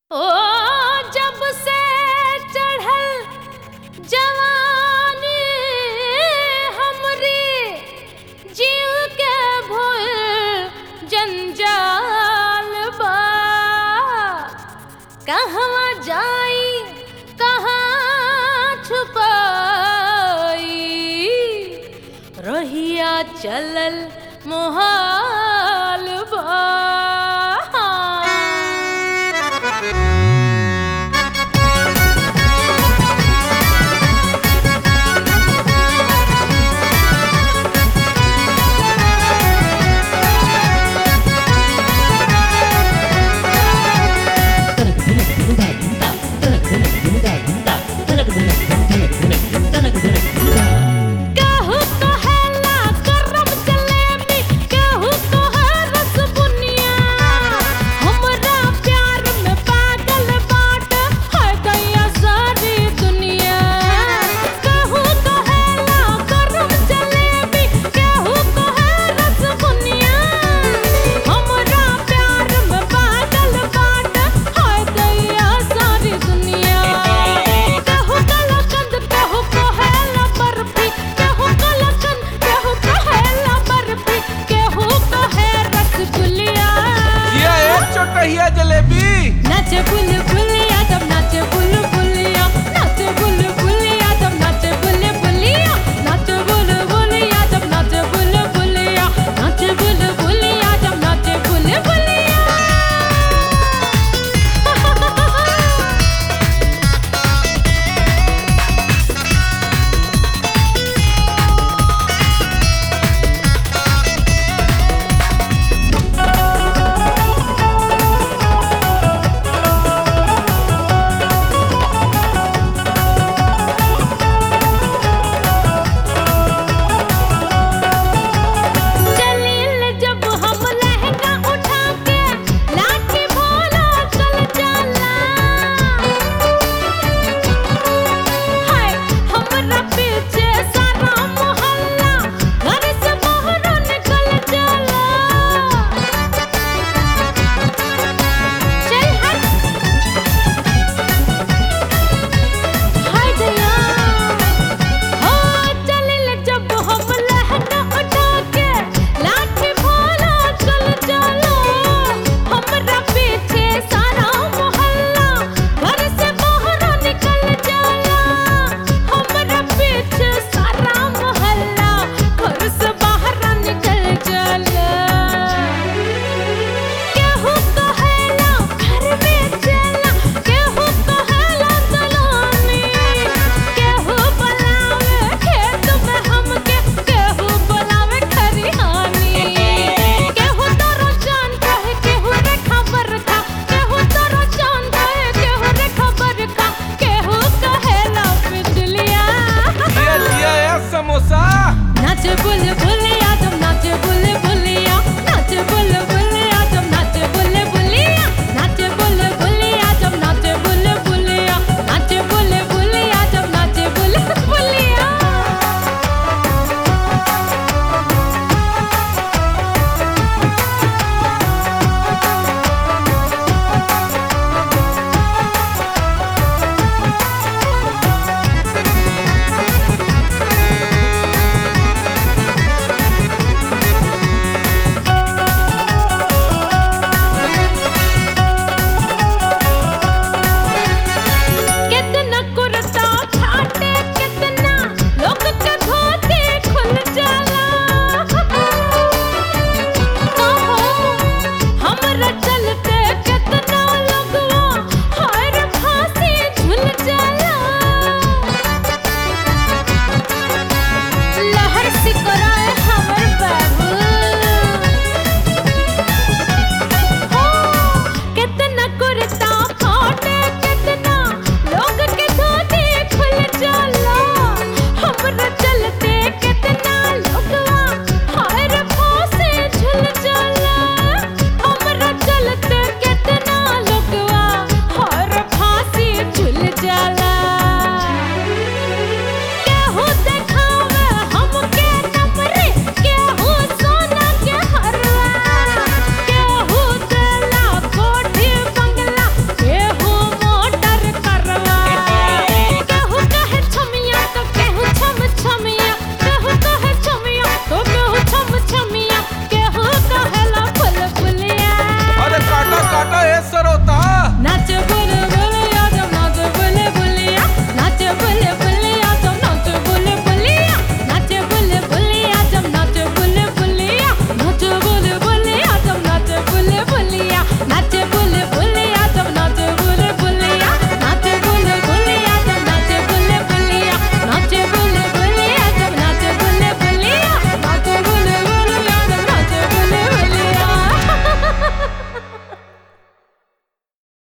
ओ जब से चढ़ल जवानी हमरी जीव के भूल जंजाल बा कहवा जाई कहाँ छुपाई रहिया चलल मोहाल बा केहू कहेला गरम जलेबी केहू कहे रसबुनिया हमरा प्यार में पागल बाट है गया सारी दुनिया केहू कहेला गरम जलेबी केहू कहे रसबुनिया हमरा प्यार में पागल बाट है गया सारी दुनिया केहू कलकंद केहू कहेला बर्फी केहू कलकंद केहू कहेला बर्फी केहू कहे रसगुल्ला ये एक चोटहिया जलेबी नाचे बुल